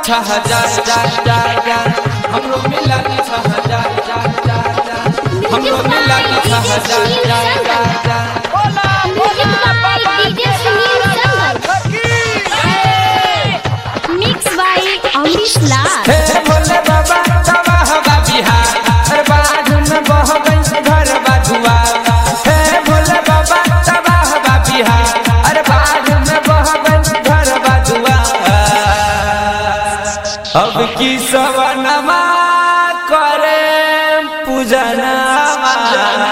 छह हजार हजार हजार हजार हमरो मिला दी छह हजार हजार हजार हजार हमरो मिला दी छह हजार हजार हजार हजार बोला बोला बाबा DJ Sunil mix by Amrish Lal हे भोले बाबा तवा हवा बिहार हर बाजू में बह गई घर बाजुआ हे भोले बाबा तवा हवा बिहार हर बाजू में बह गई घर बाजुआ अब की सवनमा करे पूजनमा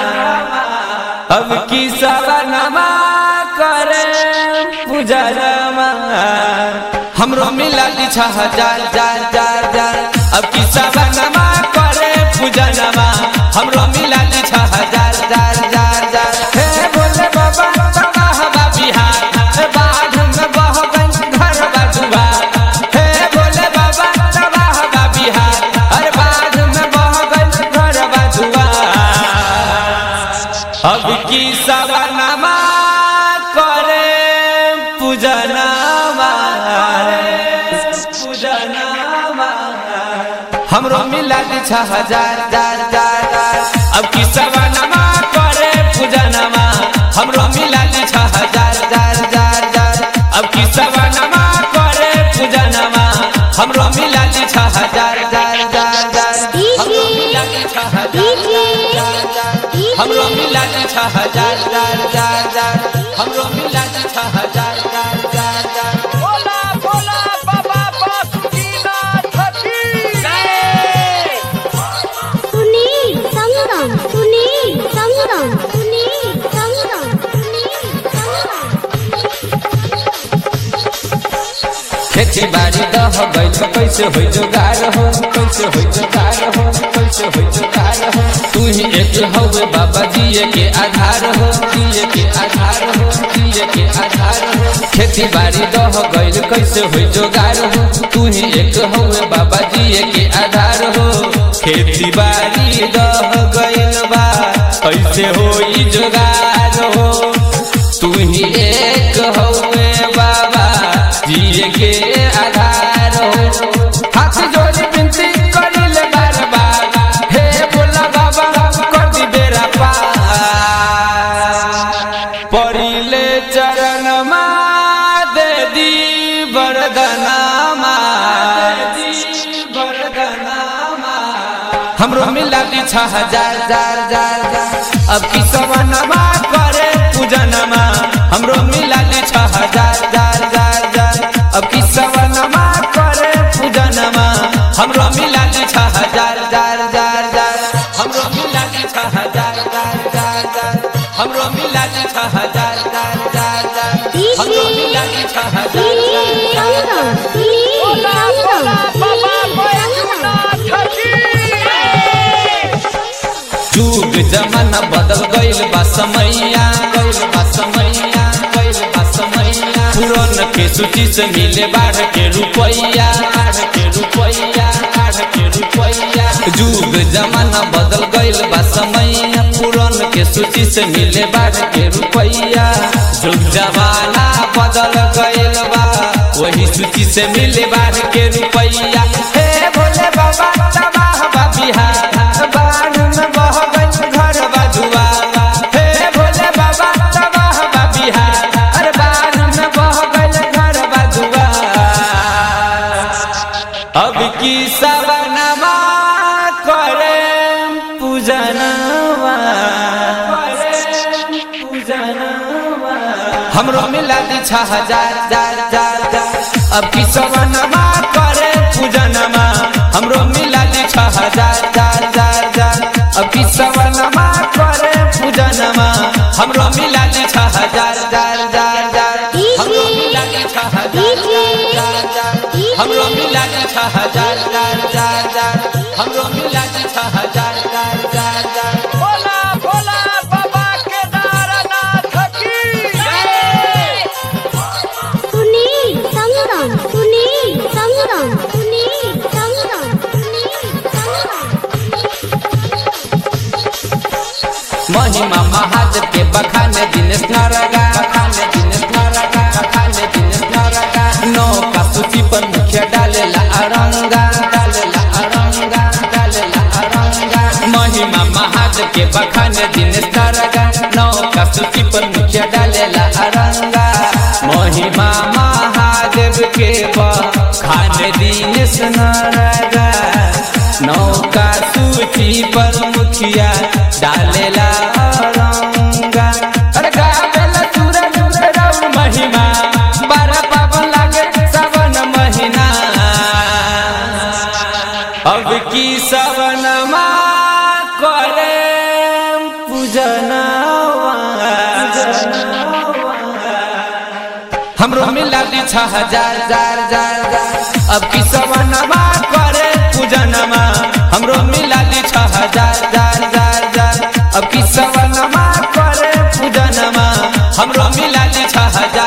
अब की सवनमा करे पूजनमा हमरो मिला दी छह हजार हजार हजार हजार अब की सवनमा करे पूजनमा हमरो मिला दी छह हजार हजार हजार हजार हे भोले बाबा तवा हवा बिहार हे बाढ़ में बह गई घर बाजुआ हे भोले बाबा तवा हवा बिहार हर बाढ़ में बह गई घर बाजुआ अब की सवनमा करे पूजनमा पूजनमा हमरो मिला दी छह हजार हजार हजार हजार अब की सवनमा करे पूजनमा हमरो मिला दी छह हजार हजार हजार हजार अब की सवनमा करे पूजनमा हमरो मिला दी छह हजार हजार हजार हजार हमरो मिला दी छह हजार हजार हजार हमरो मिला दी छह हजार हजार हजार हजार हमरो मिला दी छह हजार हजार हजार हजार बोला बोला बाबा बासुकीनाथ की सुनील संगम सुनील संगम सुनील संगम सुनील खेती बाड़ी दह गई तो कैसे होई जोगार हो कैसे होई जोगार हो कैसे होई जोगार हो तू ही एक हवे बाबा जिए के आधार हो जिए के आधार हो जिए के आधार हो खेती बाड़ी दह गई कैसे होई जोगार हो तू ही एक हवे बाबा जिए के आधार हो खेती बाड़ी दह गईल बा कैसे होई जोगार हो तू ही एक हवे बाबा जिए के आधार हो हाथ जोड़ी बिनती करिले बार बार हे बोला बाबा कर दी बेरा पार परिले चरण मा दे दी वरदनामा दे दी वरदनामा हमरो मिला दी छह हजार हजार हजार हजार अब की सवनमा करे पूजनमा हमरो मिला दी छह हजार हजार हजार हजार अब की सवनमा करे पूजनमा हमरो मिला दी छह हजार हजार हजार हजार हमरो मिला दी छह हजार हजार हजार हजार हमरो मिला दी छह हजार हजार हजार हजार हमरो मिला दी छह हजार हजार हजार सुनील बोला बोला बाबा बैजूनाथ की जुग जमाना बदल गईल बा समैया गईल बा समैया गईल बा समैया पुरन के सूची से मिले बाढ़ के रुपैया बाढ़ के रुपैया बाढ़ के रुपैया जुग जमाना बदल गईल बा समैया पुरन के सूची से मिले बाढ़ के रुपैया जुग जमाना बदल गईल बा वही सूची से मिले बाढ़ के रुपैया हे भोले बाबा तबाह बा बिहार बाढ़ में बह गई घर बाजुआ हे भोले बाबा तबाह बा बिहार अरे बाढ़ में बह गई घर बाजुआ अब की सवनमा करे पूजनवा पूजनवा हमरो मिला दी छह हजार हजार हजार हजार अब की सवनमा करे पूजनमा हमरो मिला दी छह हजार हजार हजार हजार अब की सवनमा करे पूजनमा हमरो मिला दी छह हजार हजार हजार हजार हमरो मिला दी छह हजार हजार हजार हमरो मिला दी छह हजार हजार हजार हमरो मिला दी छह हजार हजार हजार बोला बोला बाबा केदारनाथ की सुनील संगम सुनील संगम सुनील संगम सुनील संगम महिमा महादेव के बखाने दिनेश नारगा बखाने दिनेश नारगा बखाने दिनेश नारगा नौ का सूची पर मुखिया डालेला के बखान दिन तरगा नौका सूची पर मुखिया डालेला अरंगा महिमा महादेव के बखान दिन सनरगा नौका सूची पर मुखिया डालेला अरंगा अरे गावेला सूरज राउर महिमा बारह पावन लागे सावन महीना अब की सवनमा करे पूजनवा हमरो मिला दी छह हजार जार जार जार अब की सवनमा करे पूजनमा हमरो मिला दी छह हजार जार जार जार अब की सवनमा करे पूजनमा हमरो मिला दी छह हजार